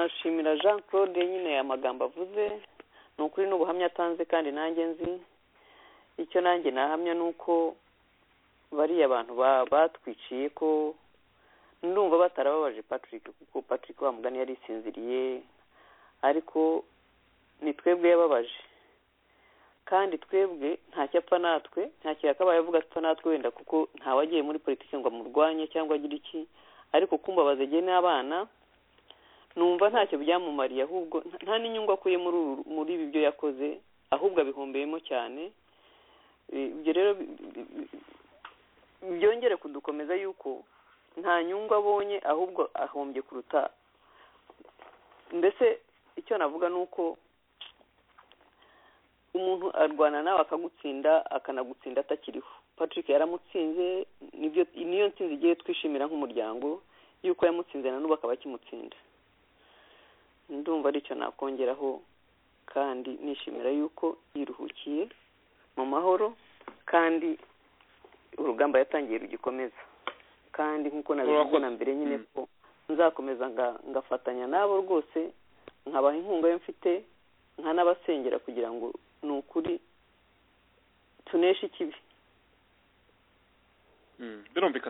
nashimira jean claude nyine amagambo avuze ni ukuri n'ubuhamya atanze kandi nanjye nzi icyo nanjye nahamya ni uko bariya abantu ba- batwiciye ko ndumva batarababaje patrick kuko patrick wa mugani yari isinziriye ariko ni twebwe yababaje kandi twebwe ntacyo apfa natwe ntacyo yakabaye avuga apfa natwe wenda kuko ntawagiye muri politiki ngo amurwanye cyangwa agire iki ariko kumbabaza jye n'abana numva ntacyo byamumariye ahubwo nta- nta n'inyungu akuye muri uru- muri ibi byo yakoze ahubwo abihombeyemo cyane Eh, ibyo rero bi- bi- bi- byongere kudukomeza yuko nta nyungu abonye ahubwo ahombye kuruta mbese icyo navuga ni uko umuntu arwana nawe akagutsinda akanagutsinda atakiriho patrick yaramutsinze nibyo niyo ntsinzi igiye twishimira nk'umuryango yuko yamutsinze na n'ubu akaba akimutsinda ndumva aricyo nakongeraho kandi nishimira yuko yiruhukiye mu mahoro kandi urugamba yatangiye rugikomeza kandi nk'uko nabivuze Urakoze. na mbere nyine Mm. ko nzakomeza nga- ngafatanya nabo rwose nkabaha inkunga yo mfite nkanabasengera kugira ngo ni ukuri tuneshe ikibi Mm, birumvikana